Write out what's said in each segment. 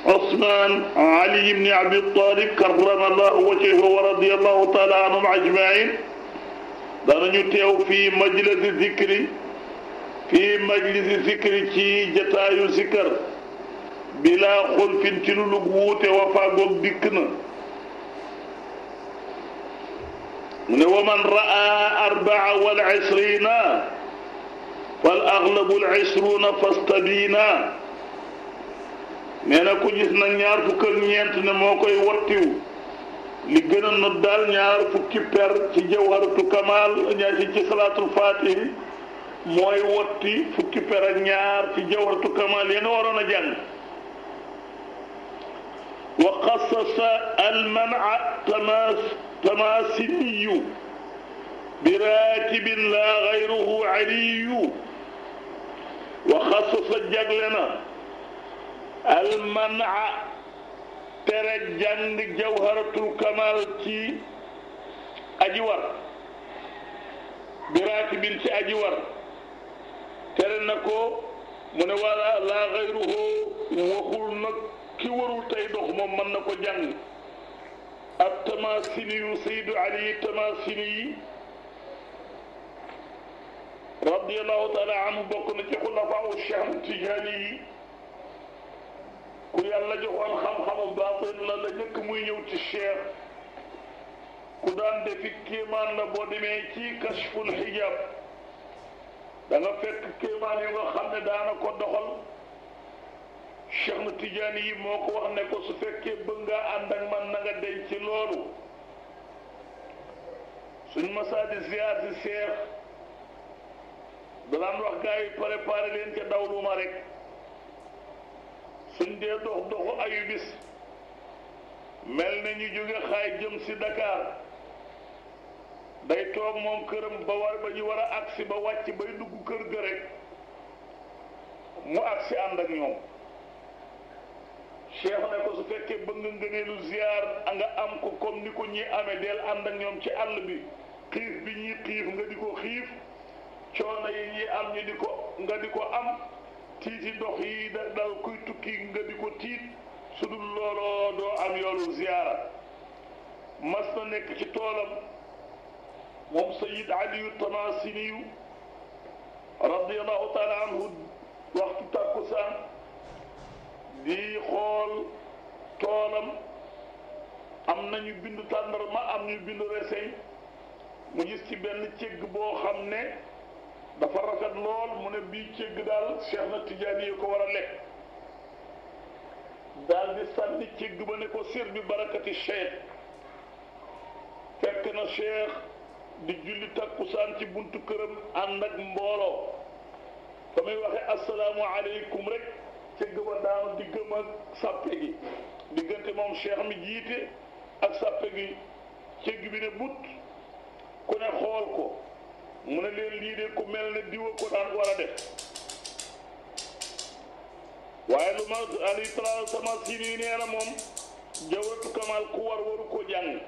عثمان علي بن أبي طالب كرم الله وجهه ورضي الله تعالى عنهم أجمعين danañu teew fii majlisi zikri fii majlisi zikri ci jataayu zikar bilaa xulfin ci lu lug wuute wa faagoog dikk na mu ne wa man raa arbaa wal isrina fal aglabu al isruna fastabina nee na ku gis nag ñaar fukk ak ñeent ne moo koy wattiw li gën a not daal ñaar fukki per ci jawharatu kamal ñaar ci ci salaatul fatihi mooy wotti fukki per ak ñaar ci jawharatu kamal ya nga waroon a jàng wa xassasa almana tamas tamasiniyu bi raatibin la gayruhu aliyu wa xassasa jagle na almana tere jàng jawharatul kamal ci aji war biraatibin ci aji war tere na ko mu ne wala laa xayruhu waxul nag ki warul tey dox moom mën na ko jàng ab tamasini yu saydu ali tamasini yi radiallahu taala anhu bokk na ci xulafaa cheikh tijaani yi ku yàlla joxoon xam-xamu baatin la la njëkk muy ñëw ci cheikh ku daan defi kéemaan la boo demee ci kashful hijab da nga fekk kéemaan yu nga xam ne daana ko doxal cheikh na tijaani yi moo ko wax ne ko su fekkee bëgg nga ànd ak man na nga denc ci loolu suñ masaadi ziar si cheikh danaan wax gars yi préparé leen ca dawluma rek suñ dee dox doxu ayu bis mel na ñu jóge xaay jëm si Dakar day toog moom këram ba war ba ñu war a agsi ba wàcc bay dugg kër ga rek mu agsi ànd ak ñoom cheikh ne ko su fekkee bëgg nga ngëneelu ziar a nga am ko comme ni ko ñi amee del ànd ak ñoom ci àll bi xiif bi ñuy xiif nga di ko xiif coono yi ñuy am ñu di ko nga di ko am tiiti dox yi da dal kuy tukki nga di ko tiit su dul looloo doo am yoolu ziyaara mas na nekk ci toolam moom sayid aliyu tamasiniyu radiallahu taala anhu waxtu tàkkusaan di xool toolam am nañu bindu tàndarma am ñu bindu reseñ mu gis ci benn cégg boo xam ne dafa rafet lool mu ne bii cégg daal cheikh na tijaani yi ko war a lekk daal di sànni cégg ba ne ko sir bi barakati cheikh fekk na cheikh di julli takkusaan ci buntu këram ànd ak mbooloo fa muy waxe asalaamu aleykum rek cégg ba daanu diggam ak sàppe gi diggante moom cheikh mi jiite ak sàppe gi cégg bi ne but ku ne xool ko mu ne leen lii de ku mel ne diwa ko daan war a def waaye lu ma ali tra sama sini nee na moom jawratu kamal ku war waru ko jàng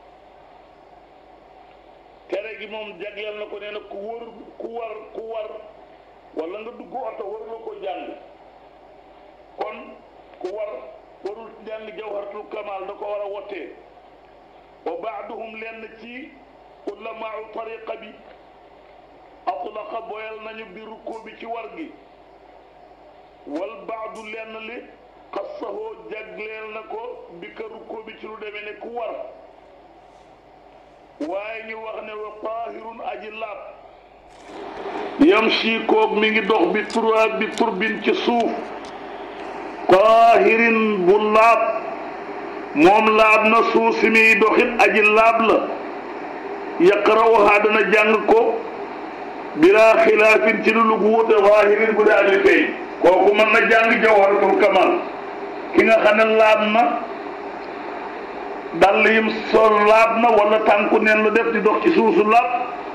tere gi moom jagleel na ko nee na ku war ku war ku war wala nga dugg oto waru la ko jàng kon ku war warul jàng jawharatul kamal da ko war a wottee wa baaduhum lenn ci ulamaau tariqa bi atlaqa boyal nañu bi rukkoo bi ci war gi wal baadu lenn li xassahoo jagleel na ko bi ka rukkoo bi ci lu demee ne ku war waaye ñu wax ne wa taahirun aji laab yamshi koog mi ngi dox bi turaab bi turbin ci suuf taahirin bu laab moom laab na suuf si muy doxit aji laab la yaqra'uha dana jàng ko bilaa xilaafin ci lu lu wuute waahirin bu dee aji feeñ kooku mën na jàng jawharatul kamal ki nga xam ne laab na dàll yim sol laab na wala tànku neen la def di dox ci suusu laab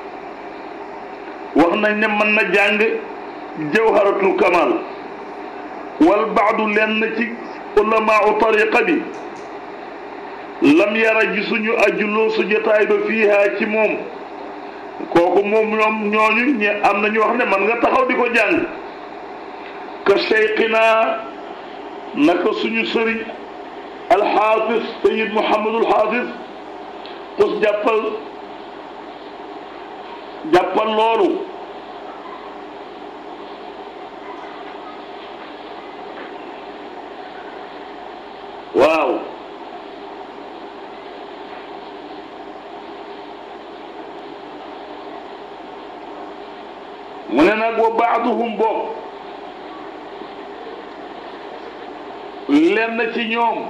wax nañ ne mën na jàng jawharatul kamal wal baadu lenn ci ulamaau tariqa bi lam yara gisuñu ajuloo su jotaay ba fiihaa ci moom kooku moom ñoom ñooñu ñe am na ñu wax ne man nga taxaw di ko jàng ka cheikhina naka suñu sëriñ alxaafis sayid muhammadul xaafis xus jàppal jàppal loolu waaw mu ne nag wa baaduhum bokk lenn ci ñoom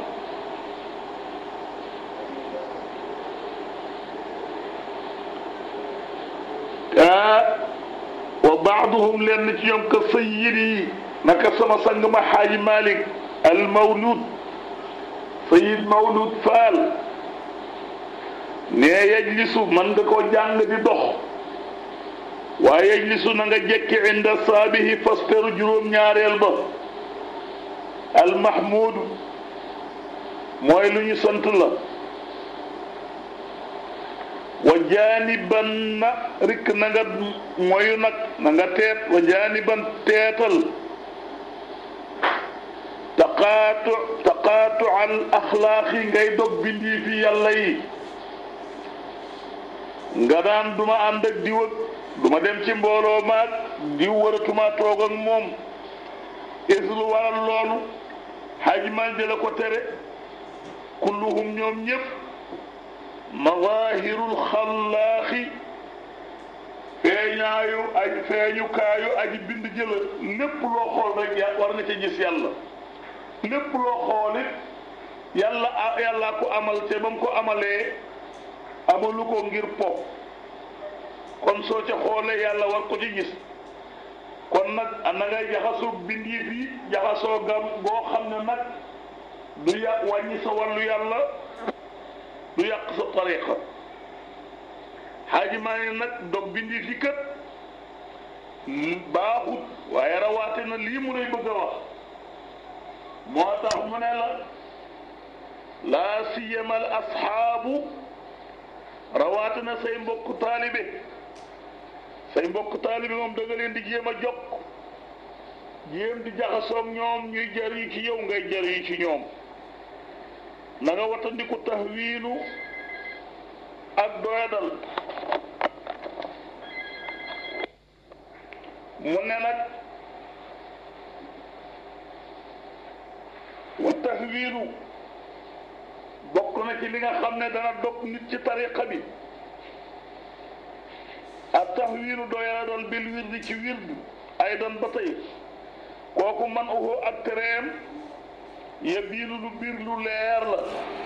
ah wa baaduhum lenn ci ñoom ka sayyidi naka sama sang ma xaaji Malik al mawlud sayid mawlud faal ne yajlisu man nga ko jàng di dox waaye yajlisu na nga jekki inda saabihi fasperu juróom ñaareel ba almahmudu mooy lu ñu sant la wa jaaniban na rikk na nga moyu nag na nga teet wa jaaniban teetal taqaatu taqaatu al axlaaqi ngay dog bindii fi yàlla yi nga daan duma ànd ak diw ak duma dem ci mbooloo maag diw waratuma toog ak moom is lu waral loolu xaaj man la ko tere kulluhum ñoom ñëpp mazahirul xallaaxi feeñaayu aj feeñukaayu aji bind jëla lépp loo xool rek ya war nga ca gis yàlla lépp loo xoolit yàlla yàlla ko amal te ba mu ko amalee amalu ko ngir po kon soo ca xoolee yàlla war ko ci gis kon nag na ngay jaxasoo bindi fi jaxasoo gam goo xam ne nag du yàq wàññi sa wàllu yàlla du yàq sa tariqa xaaji maa ne nag dog bindi fi kat baaxut waaye rawaate na lii mu lay bëgg a wax moo tax mu ne la laa siyama al asxaabu rawaate na say mbokk taalibe say mbokk taalibe moom da nga leen di jéem a jokk jéem di jaxasoog ñoom ñuy jariñ ci yow ngay jariñ ci ñoom na nga watandiku tahwiinu ak doyadal mu ne nag wa tahwiinu bokk na ci li nga xam ne dana dog nit ci tariqa bi ak tahwiinu doyala doon bil wirdi ci wirdu ay doon ba tey kooku man uhu ak tereem ya biinu lu bir lu leer la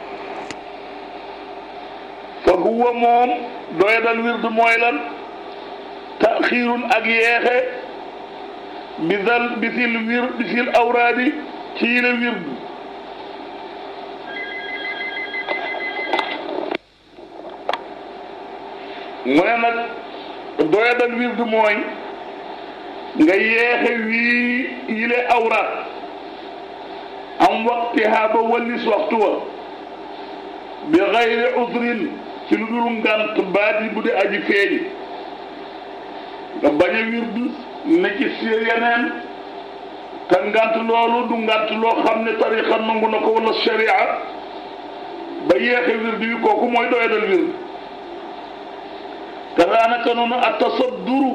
fa huwa moom doyadal wirdu mooy lan taxiirun ak yeexe bisal bisil wir bisil awraadi ci yile wirdu mu ne nag doyadal wirdu mooy nga yeexe wii yile awraat am waqtiha ba wallis waxtu wa bi xayri udrin ci lu dul ngant baat yi bu dee aji feeñ nga bañ a wirdu ne ci si yeneen te ngant loolu du ngant loo xam ne tariqa nangu na ko wala sharia ba yeexe wirdu wi kooku mooy doyadal wirdu te daanaka noonu at tasadduru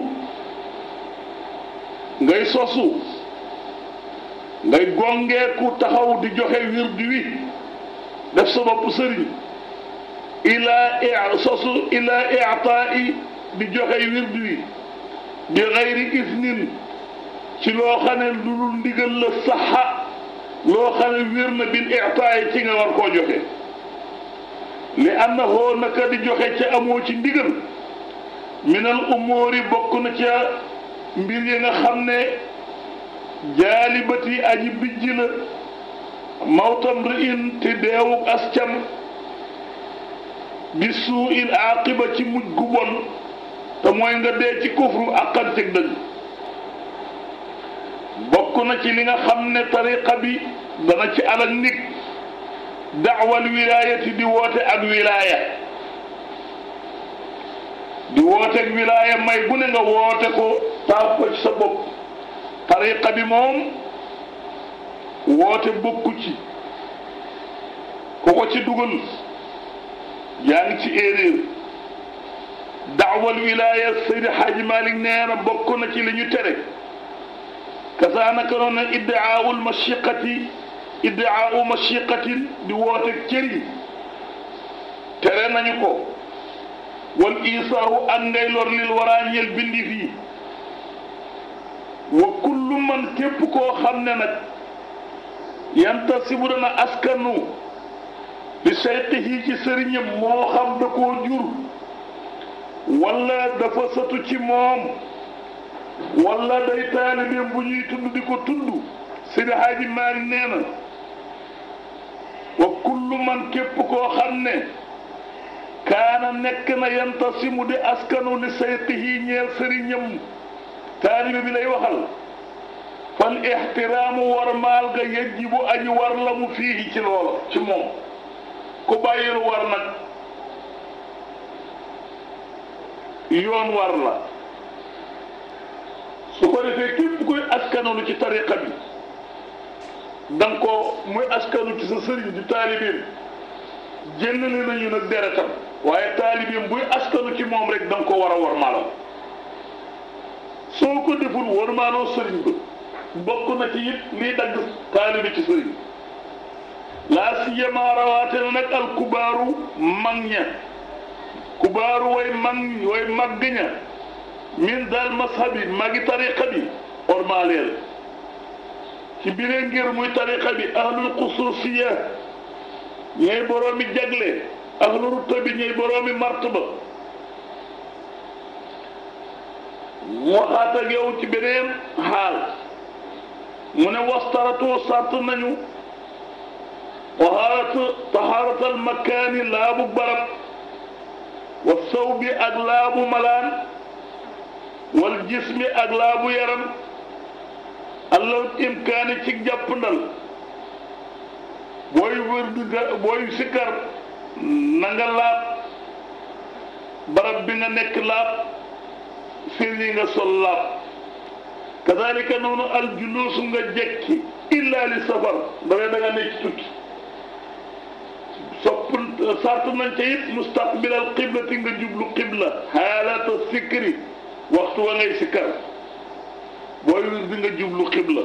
ngay sosu ngay gongeeku taxaw di joxe wirdu wi def sa bopp sëriñ ila sosu ila i'taa'i di joxe wirdu wi bi xayri isnin ci loo xam ne lu dul ndigal la saxa loo xam ne wér na bil i'taa'i ci nga war koo joxe li annahu naka di joxe ca amoo ci ndigal minal umóori bokk na ca mbir yi nga xam ne jaalibati aji bijj la mawtam ri'in te deewuk ascam bi suu il aqiba ci mujj gu bon te mooy nga dee ci kufru aqan cëg dëgg bokk na ci li nga xam ne tariqa bi dana ci alal nit daawal wilaayati di woote ak wilaaya di woote ak wilaaya may bu ne nga woote ko taaf ko ci sa bopp tariqa bi moom woote bokku ci ku ko ci dugal yaa ngi ci erreur daawal wilaaya Seydi Xaaji Malik nee na bokk na ci li ñu tere kasaanaka noonu iddaawul mashiqati iddaawu mashiqatin di woote cëriñ tere nañu ko wal isaaru ak ngay lor lil waraa ñeel bindi fii wa kullu man képp koo xam ne nag yantasibu dana askanu li sayqihi ci sëriñam moo xam da koo jur wala dafa satu ci moom wala day taalibeem bu ñuy tudd di ko tudd Seydi Haaji Maalik nee na wa kullu man képp koo xam ne kaana nekk na yantasimu di askanu li sayqihi ñeel sëriñam taalibe bi lay waxal fal ixtiraamu war maal ga yajibu aji war la mu fii ci loola ci moom ku bàyyilu war nag yoon war la su ko defee képp koy askanalu ci tariqa bi da nga ko muy askanu ci sa sëriñ di taalibeem jëndale nañu nag deretam waaye taalibeem buy askanu ci moom rek da nga ko war a war maalal soo ko deful war maaloo sëriñ ba bokk na ci it liy dagg taalibe ci sëriñ laa siyama rawaate na nag al kubaaru mag ña kubaaru way mag way màgg ña min daal mashabi magi tariqa bi ormaleel ci biree ngir muy tariqa bi ahlul xususiya ñooy boroomi jagle ahlu rutta bi ñooy boroomi martaba mu waxaat ak yow ci beneen xaal mu ne wastaratu sart nañu tahaaratu tahaaratal makaani laabu barab wa saw bi ak laabu malaan wal jismi ak laabu yaram allah imkaani ci jàppandal booy wër di booy sikkar na nga laab barab bi nga nekk laab fir yi nga sol laab kadalika noonu al juluusu nga jekki illa li safar dafay da nga nekk tukki sopp sart nañ ca it mustaqbilal qiblati nga jublu qibla xaalata sikri waxtu wa ngay sikkar booy wir di nga jublu qibla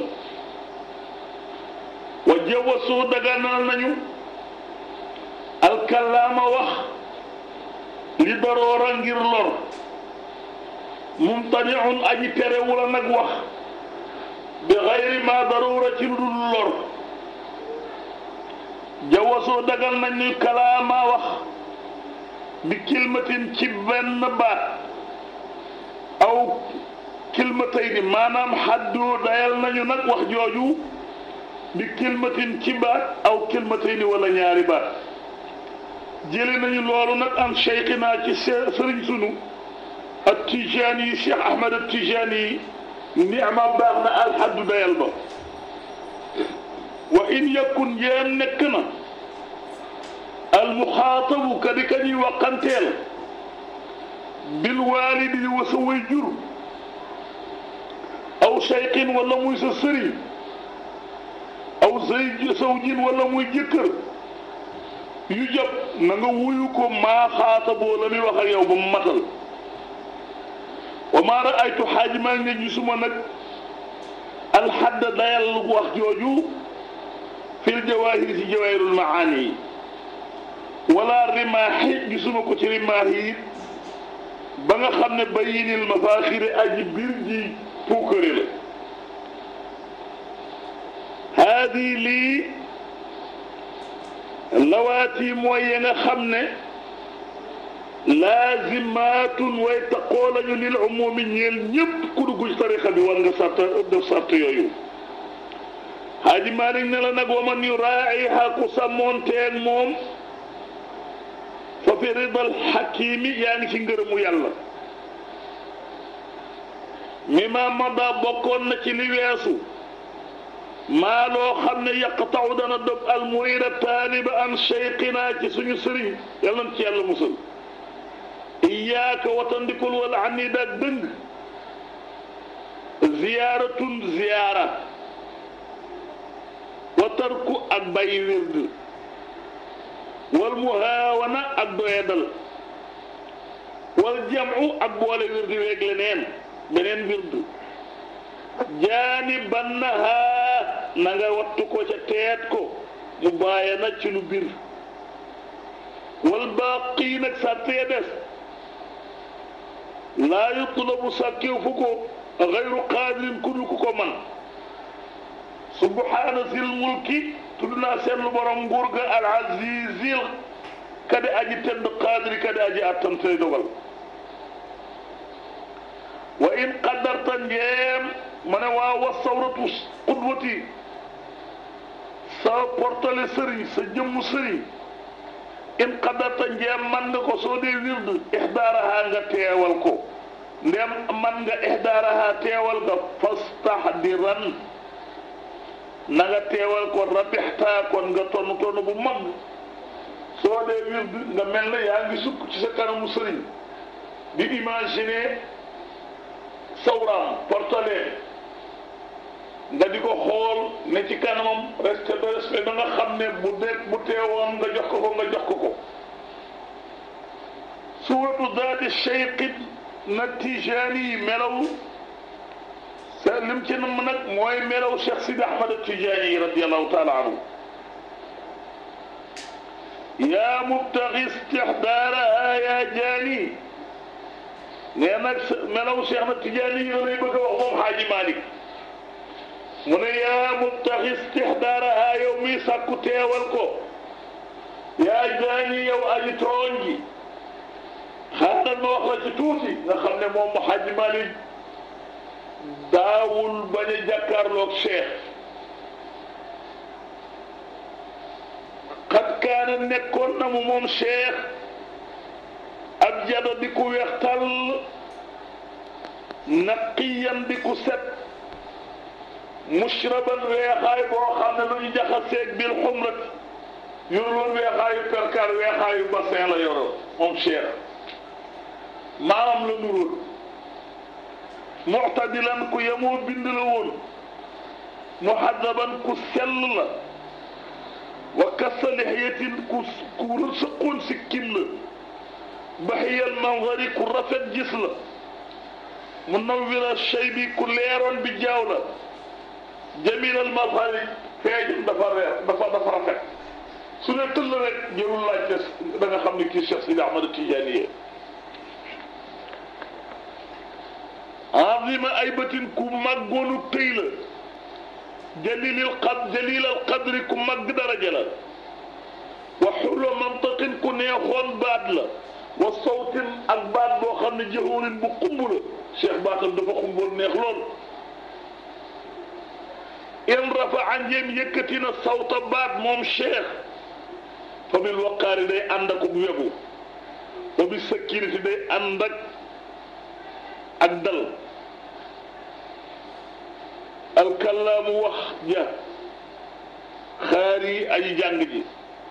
wa jawasu daganal nañu alkalaama wax li daroora ngir lor mumtaniun aji terewula nag wax bi xayri ma daroora ci lu dul lor jawasoo dagal nañ ni kalaama wax bi kilmatin ci benn baat aw kilmatayni maanaam xaddu dayal nañu nag wax jooju bi kilmatin ci baat aw kilmatayni wala ñaari baat jële nañu loolu nag am cheikhina ci sëriñ sunu at tijaani yi cheikh ahmad at tijaani yi niama baax na alxaddu dayal ba wa in yakun jéem nekk na almuxaatabu ka di ka ñuy waqanteel bil waalidi wa sa way jur aw cheikhin wala muy sa sëriñ aw say sawjin wala muy jëkkër yu jàpp na nga wuyu ko maa xaataboo la muy wax ak yow ba mu matal wa maa raaytu xaaji maa ngi gisuma nag alxadda dayal wax jooju fil jawaahir ci jawaahirul maani yi wala rimaaxi gisuma ko ci rimaax yi ba nga xam ne bayinil mafaaxiri aji biir ji puukare la haadi lii lawaati mooy ya nga xam ne laazimaatun way taqoo lañu lil umumi ñeel ñëpp ku dugg ci tarixa bi war nga sart def sart yooyu Haaji Maalik ne la nag wa man yuraa'iha ku sàmmoonteeg moom fa fi ridal xakiimi yaa ngi ci ngërëmu yàlla mi ma mada bokkoon na ci li weesu maa loo xam ne yaqtaw dana dog al murida taaliba an cheikhina ci suñu sëriñ yàlla na ci yàlla musal iyaaka watandikul wala anida ak dëng ziyaaratun ziyaara tarku ak bàyyi wird wal muhaawana ak doyadal wal jamu ak boole wird weeg leneen beneen wird jaani bannahaa na nga wattu ko ca teet ko mu bàyyi na ci lu bir wal baaqi nag sàttee des laa yutlabu sàkkew fu ko gayru qaadirin ku dul ku ko man subhaana sil mulki tudd naa seetlu borom nguur ga al azizil kade aji tedd qaadiri kade aji attan tey dogal wa in qaddarta njeem ma ne waa wa sawratu qudwati sa portale sëriñ sa jëmmu sëriñ in qaddarta njeem man nga ko soo dee wird ihdaaraha nga teewal ko ndem man nga ihdaaraha teewal nga fastahdiran na nga teewal ko rabixtaa kon nga tonn tonn bu mag soo dee wird nga mel na yaa ngi sukk ci sa kanamu sëriñ di imaginer sawraam portale nga di ko xool ne ci kanamam respect de respect da nga xam ne bu dee bu teewoon nga jox ko ko nga jox ko ko suuratu daati cheyqit na tijaani yi melaw sa lim ci nam nag mooy melaw Cheikh Sidi Ahmad Tijaani yi radiallahu taala anhu yaa mubtaxi istixdaaraha yaa jaani nee nag melaw Cheikh na Tijaani yi la lay bëgg a wax moom Xaaji Malik mu ne yaa mubtaxi istixdaaraha yow mi sàkku teewal ko yaa jaani yow aji tooñ ji xaaral ma wax la ci tuuti nga xam ne moom Xaaji Malik daawul bañ a jàkkaarloog Cheikh xat kaana nekkoon na mu moom Cheikh ab jada di ku weex tàll naqiyan di ku set mushraban weexaay boo xam ne lu ñu jaxaseeg bil xumrat yorul weexaayu perkal weexaayu bassin la yoro moom Cheikh maamam la nurul muctadilan ku yemoo bind la woon muhadaban ku sell la wa kasa lixyatin ku ku sëqoon sikkim la baxiyal manzari ku rafet gis la munawwira shaybi ku leeroon bi jaaw la jamilal mazhari feeñum dafa reer dafa dafa rafet su ne tëll rek jërul laajte da nga xam ne kii Cheikh Sidi Ahmad Tijaani azima ay batin ku màggoonu tëy la jalilil qad jalilal qadri ku màgg daraja la wa xulwa mantaqin ku neexoon baat la wa sawtin ak baat boo xam ne jahurin bu xumb la cheikh baatam dafa xumboon neex lool in rafa an jéem yëkkati na sawta baat moom cheikh fa bil waqaari day ànd ak wegu wa bi sakinati day ànd ak ak dal alkalaamu wax ja xaari aji jàng ji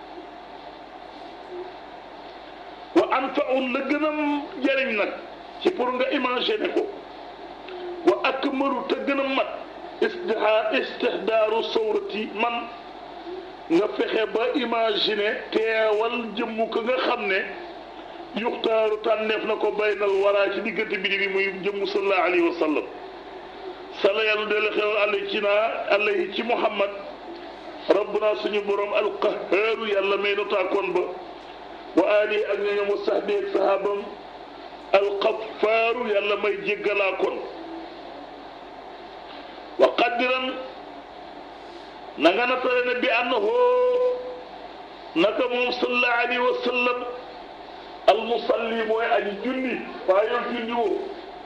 wa anfaun la gën a jëriñ nag ci pour nga imaginer ko wa akmalu te gën a mat istixaar istixdaaru sawrati man nga fexe ba imaginer teewal jëmmu ko nga xam ne yuxtaaru tànneef na ko baynal waraa ci diggante bi bi muy jëmmu sallallahu alayhi wa sallam sala yàlla dele xewal àlla ci naa àlla yi ci muhammad rabbuna suñu borom alqahaaru yàlla may nu taakoon ba wa ali ak ñoñom wa sahbi ak sahabam alqafaaru yàlla may jéggalaa kon wa qaddiran na nga natale ne bi annahu naka moom sallallahu alayhi wa sallam almusalli mooy aji julli waaye yow julli woo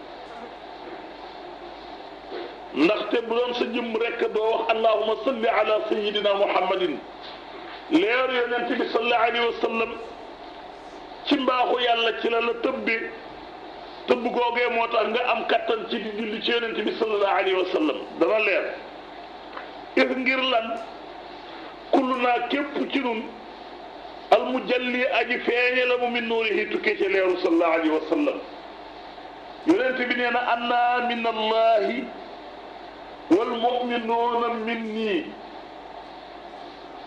ndaxte bu doon sa jëm rekk doo wax allahuma salli ala sayidina muhammadin leer yonent bi sallallahu alayhi wa sallam ci mbaaxu yàlla ci la la tëbbi tëbb googee moo tax nga am kattan ci di julli ci yonent bi sallallahu alayhi wa sallam dana leer if ngir lan kullu naa képp ci nun al mujalli aji feeñe la mu min nuurihi tukkee ci leeru sallallahu alayhi wa sallam yonent bi nee na anna min allahi wal muminuuna minni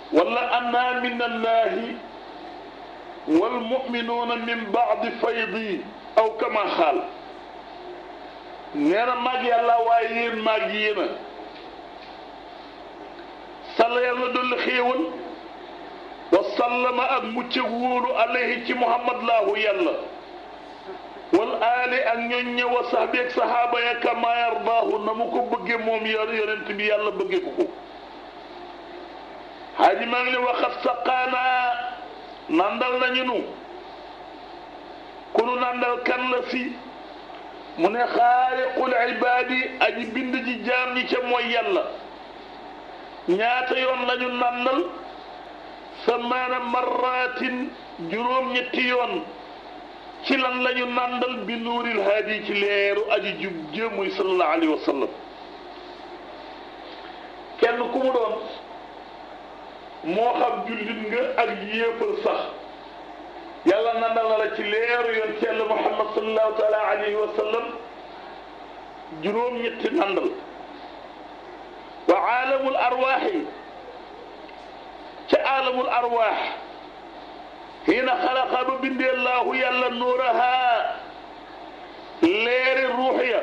wala anna min allahi walmuminuuna min baadi faydi aw kama xaal nee na maag yàlla waaye yéen maag yéena salla yàlla dolli xéewal wa sallama ak mucc ak wóolu alayhi ci muhammad laahu yàlla wal aali ak ñoññe wa sahbi ak sahaaba ya kama yardaahu na mu ko bëgge moom yor yonent bi yàlla bëgge ko ko haaji maa ngi ne waxat saqaanaa nandal nañu nu ku nu nandal kan la si mu ne xaaliqul ibaadi aji bind ji jaam ñi ca mooy yàlla ñaata yoon lañu nandal samaana marratin juróom-ñetti yoon ci lan lañu nandal bi nuuril haadi ci leeru aji jub jëmuy sallallahu alayhi wa sallam kenn ku mu doon moo xam jullit nga ak yéefal sax yàlla nandal na la ci leeru yoon ci yàlla muhammad sallallahu taala alayhi wa sallam juróom-ñetti nandal wa aalamul arwaaxi ca aalamul arwaax xiina xalaqa ba bindee laahu yàlla nuuraha leeri ruux ya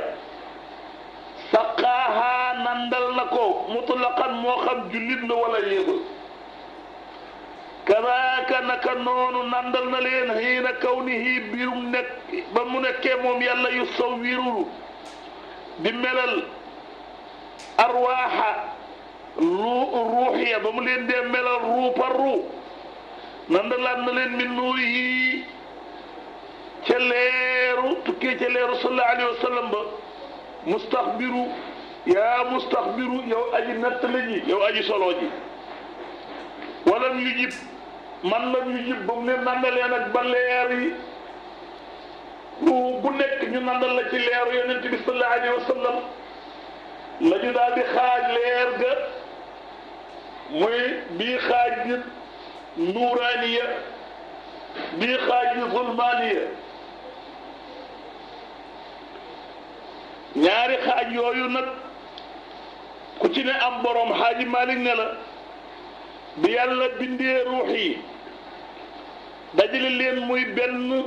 saqaaha nandal na ko mutlaqan moo xam jullit la wala yéefal kadaaka naka noonu nandal na leen xiina kawnihi biirum nekk ba mu nekkee moom yàlla yu sawwiru di melal arwaaxa lu ruux ya ba mu leen dee melal ruu par ruu nandalaat na leen min nuurihi ca leeru tukkee ca leeru sallallahu alayhi wa sallam ba mustaxbiru yaa mustaxbiru yow aji nettali ji yow aji solo ji walam yu jib man lam yu jib ba mu leen nandalee nag ba leer yi bu nekk ñu nandal la ci leeru yonent bi sallallahu alayhi wa sallam la ñu daal di xaaj leer ga muy bii xaaj bi nuuraaniya bii xaaj bi zulmaaniya ñaari xaaj yooyu nag ku ci ne am borom xaaji Malik ne la bi yàlla bindee ruux yi dajale leen muy benn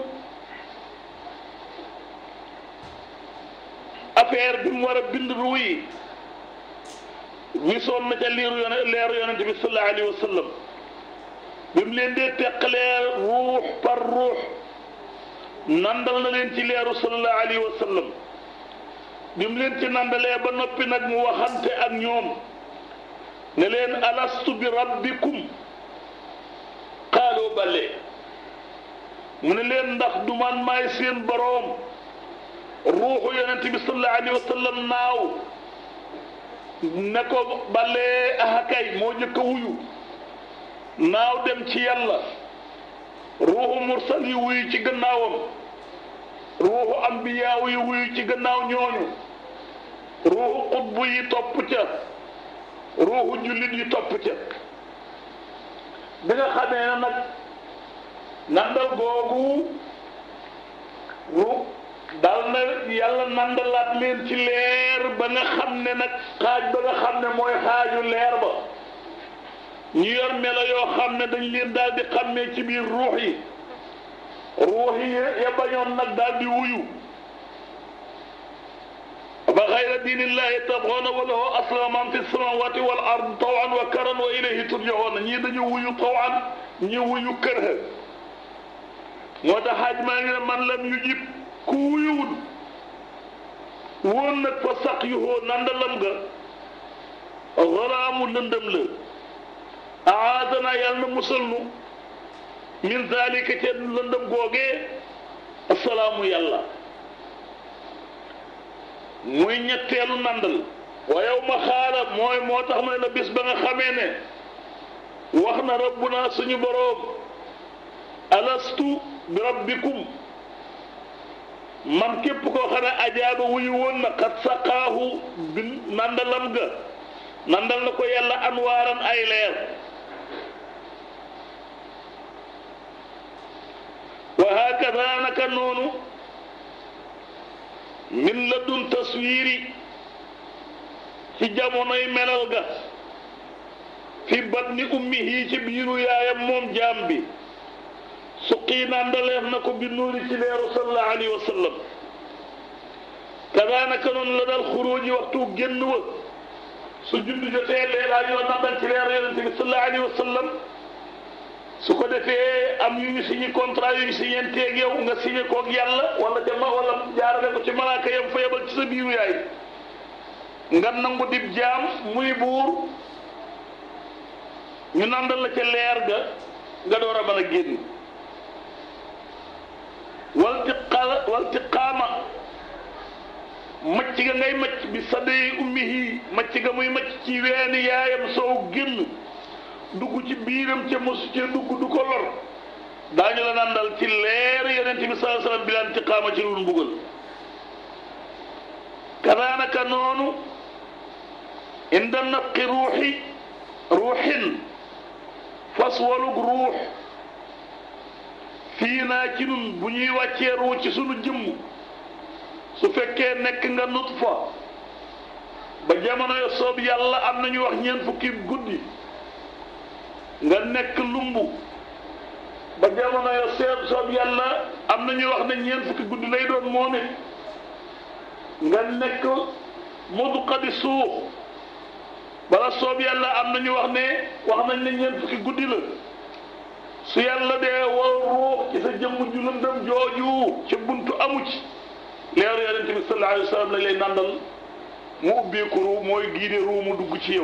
affaire bi mu war a bind ruux yi wisoon na ca liiru yone leeru yonente bi sallallahu alayhi wa sallam bi mu leen dee teqalee ruux par ruux nandal na leen ci leeru sallallahu alayhi wa sallam bi mu leen ci nandalee ba noppi nag mu waxante ak ñoom ne leen alastu bi rabbikum xaaloo bale mu ne leen ndax du man maay seen boroom ruuxu yonent bi sallallahu alayhi wa sallam naaw ne ko bale ahakay moo jëkk a wuyu naaw dem ci yàlla ruuxu mursal yi wuyu ci gannaawam ruuxu ambiyaaw yi wuyu ci gannaaw ñooñu ruuxu xutbu yi topp ca ruuxu jullit yi topp ca bi nga xamee na nag nandal googu ru dal na yàlla nandalaat leen ci leer ba nga xam ne nag xaaj ba nga xam ne mooy xaaju leer ba ñu yor melo yoo xam ne dañ leen daal di xàmmee ci biir ruux yi ruux yi ya bañoon nag daal di wuyu ba xayra diinillahi tabxoona wa lahu aslama man fi samawati wal ard tawan wa karan wa ilayhi turjaoona ñii dañu wuyu tawan ñi wuyu kërha moo tax xaaj maa ngi ne man lam yu jib ku wuyuwul woon nag fa saq yu hoo nandalam ga xaraamu lëndëm la aadana yàlla na musal nu min zalika ca lëndëm googee asalaamu yàlla muy ñetteelu nandal wa yow ma xaala mooy moo tax ma ne la bis ba nga xamee ne wax na rabbuna suñu boroom alastu bi rabbikum man képp koo xam ne ajaaba wuyu woon na xat saqaahu bi nandalam ga nandal na ko yàlla anwaaran ay leer wa hakada naka noonu min la dun taswiiri ci jamonoy melal ga fi batni ummihi ci biiru yaayam moom jaam bi suqii nandaleef na ko bi nuuri ci leeru sallallahu alayhi wa sallam kadaanaka noonu la dal xuruuji waxtu génn wa su judd jotee leelaa ñoo nandal ci leeru yonente bi sallallahu alayhi wa sallam su ko defee am yu ñu signé contrat yu ñu signé teeg yow nga signé koog yàlla wala ca ma wala jaarale ko ci malaaka yam fa yebal ci sa biiru yaay nga nangu dib jaam muy buur ñu nandal la ca leer ga nga door a mën a génn walti xala walti xaama macc ga ngay macc bi sadee ummihi macc ga muy macc ci weeni yaayam soow génn dugg ci biiram ca mosu ca dugg du ko lor daañu la nandal ci leer yonent bi sallallahu alayhi wasallam bi laan ti xaama ci lu mbugal kadaanaka noonu inda nafqi ruuxi ruuxin fas walug ruux fii naa ci nun bu ñuy wàccee ruu ci sunu jëmm su fekkee nekk nga nutfa ba jamono yo soob yàlla am nañu wax ñeent fukki guddi nga nekk lumbu ba jamono yo seeb soob yàlla am nañu wax ne ñeent fukki guddi lay doon moom it nga nekk mudqa di suux bala soob yàlla am nañu wax ne wax nañ ne ñeent fukki guddi la su yàlla dee wal ruux ci sa jëmm ju lëndëm jooju ci buntu amu ci leeru yonente bi sallallahu alayhi wa sallam lañ lay nandal mu ubbeeku ruu mooy giide ruu mu dugg ci yow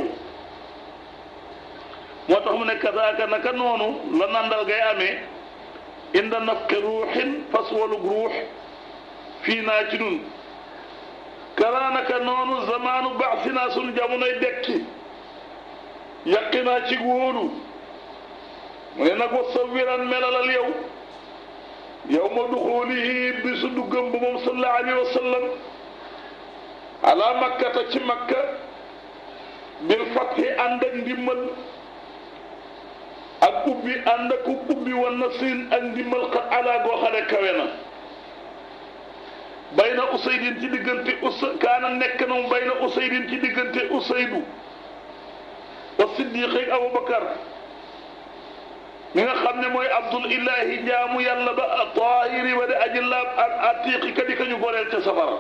moo tax mu ne kasaaka naka noonu la nandal gay amee inda nafqi ruuxin fas walug ruux fii naa ci nun karaanaka noonu zamaanu baax si naa sunu jamonoy dekki yàqi naa ci wóolu mu ne nag wa sawiran melalal yow yow ma duxulihi bi su duggam ba moom sallallahu alayhi wa sallam ala makkata ci makka bil fathi ànd ak ndimmal ak ubbi ànd ak ubbi wa nasrin ak ndimmal xat ala goo xam ne kawe na bayna usaydin ci diggante usa kaana nekk na mu bayna usaydin ci diggante usaydu wa siddiq ak abubakar mi nga xam ne mooy abdul ilahi jaamu yàlla ba tahiri wa de aji laab ak atiqi ka di ka ñu goreel ca safara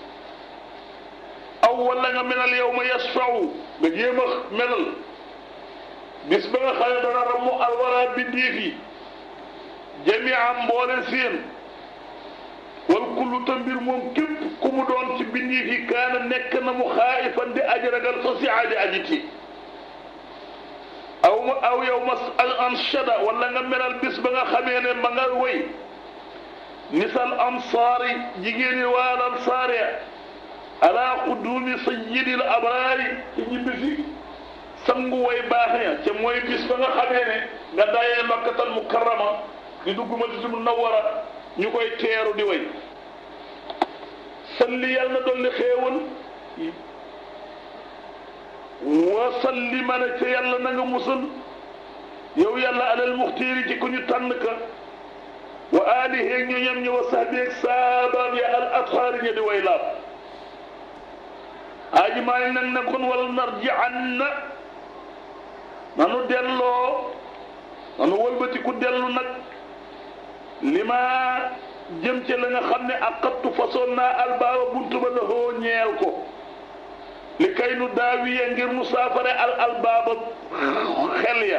aw wala nga melal yow ma yasfau nga jéem a melal bis ba nga xam ne dana ramu alwara bindiif yi jamiam mboole seen wal kullu ta mbir moom képp ku mu doon ci bindiif yi kaana nekk na mu xaayifan di aji ragal fa si aadi aji ti aw ma aw yow ma anshada wala nga melal bis ba nga xamee ne ma nga woy nisal ansaari jigéeni waal ansaari ala xudduumi sayyidil abraari ci ñibbisi sangu way baax ña ca mooy bis ba nga xamee ne nga dayee makkatal mukarrama di dugg Madinatul Munawwara ñu koy teeru di way salli yàlla na dolli xéewal wa salli ma ne ca yàlla na nga musal yow yàlla alal muxtiiri ci ku ñu tànn ka wa aalihi ñu ñam ñi wa sahbi ak saabaam ya al athaari ña di way laab aji maa ngi nag ne kon wal narji an na nanu delloo nanu wëlbati ku dellu nag li ma jëm ca la nga xam ne aqattu façon naa albaaba buntu ba la hoo ñeel ko li kay nu daawiye ngir nu saafare al albaaba xel ya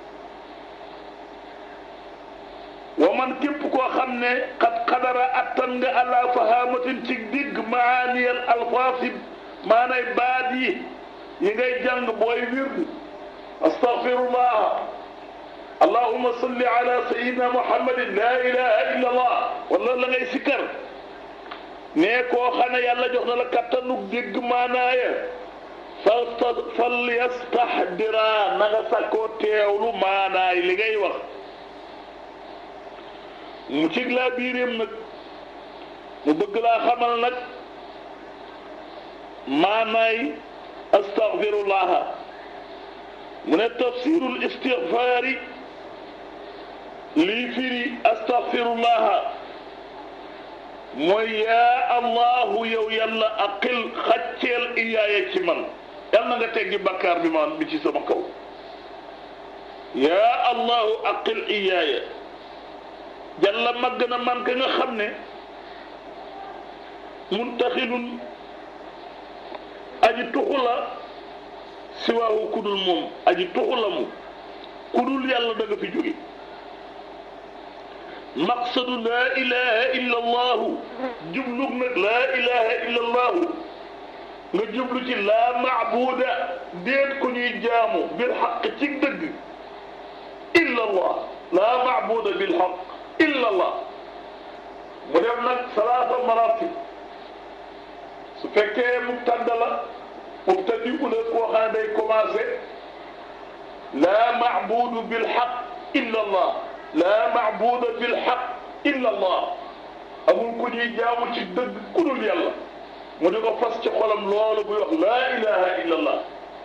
wa man képp koo xam ne xat xadara attan nga ala fahamatin ci digg maaniyal alfaasib maanay baat yi yi ngay jàng booy wird astaghfirullah allahumma salli ala sayyidina muhammadin la ilaha illa allah wala la ngay sikkar ne koo xam ne yàlla jox na la kattanug dégg maanaaya fal fal yastahdira na nga sakkoo teewlu maanaay li ngay wax mu cig laa biiréem nag mu bëgg laa xamal nag maanaay astaghfirullaha mu ne tafsirul istighfaari lii firi astaghfirullaha mooy yaa allahu yow yàlla aqil xacceel iyaaya ci man yal na nga teggi bakkaar bi man bi ci sama kaw yaa allahu aqil iyaaya jalla màgg na man ka nga xam ne muntaxilun aji tuxu la siwaahu kudul moom aji tuxu la mu kudul yàlla da nga fi jóge maqsadu laa ilaha illa allahu jublug nag laa ilaha illa allahu nga jublu ci laa maabuda déet ko ñuy jaamu bil xaq ci dëgg illa allah laa maabuda bil xaq illa allah mu def nag salaasa maratib su fekkee mubtada la mubtadi u la koo xam ne day commencé laa maabudu bil xaq illa allah laa maabuda bil xaq illa allah amul ku ñuy jaamu ci dëgg ku dul yàlla mu di ko fas ci xolam loolu buy wax laa ilaha illa allah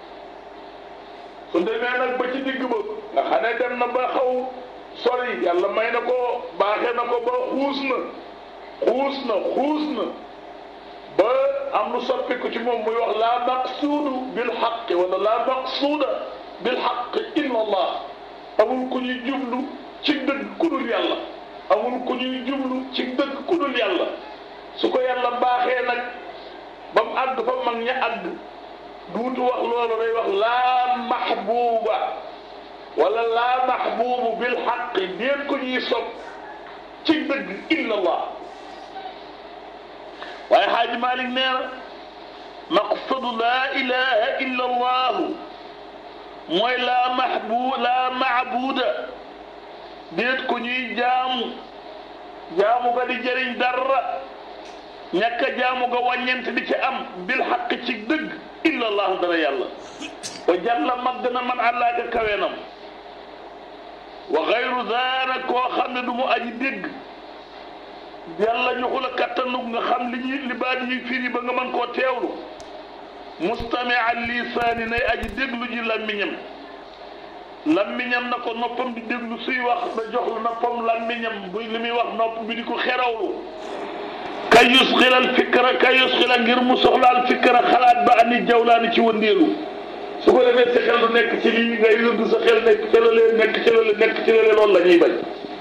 su demee nag ba ci digg ba nga xam ne dem na ba xaw sori yàlla may na ko baaxee na ko ba xuus na xuus na xuus na ba am lu soppiku ci moom muy wax laa maqsuudu bil xaq wala laa maqsuuda bil xaq illa allah amul ku ñuy jublu ci dëgg ku dul yàlla amul ku ñuy jublu ci dëgg ku dul yàlla su ko yàlla baaxee nag ba mu àgg fa mag ña àgg duutu wax loolu day wax laa maxbuuba wala laa maxbuubu bil xaq déet ko ñuy sopp ci dëgg illa allah waaye xaaji Malik nee na maqsadu laa ilaha illa allahu mooy laa maxbu laa maabuuda déet ko ñuy jaamu jaamu ga di jëriñ dara ñàkk a jaamu ga wàññent di ci am bil xaq ci dëgg illa allah dara yàlla wa jàlla màgg na man àllaaka kawenam wa xayru daana koo xam ne du mu aji dégg yàlla ñu xula kattanug nga xam li ñuy li baat yi firi ba nga mën koo teewlu mustami al lisaani nay aji déglu ji lammiñam lammiñam na ko noppam di déglu suy wax da jox la noppam lammiñam bu li muy wax nopp bi di ko xerawlu kay yusxilal fikra kay yusxila ngir mu soxlaal fikra xalaat ba ani jawlaani ci wëndeelu su ko defee sa xel du nekk ci lii ngay yëngu sa xel nekk ci la leen nekk ci la leen nekk ci la leen loolu la ñuy bañ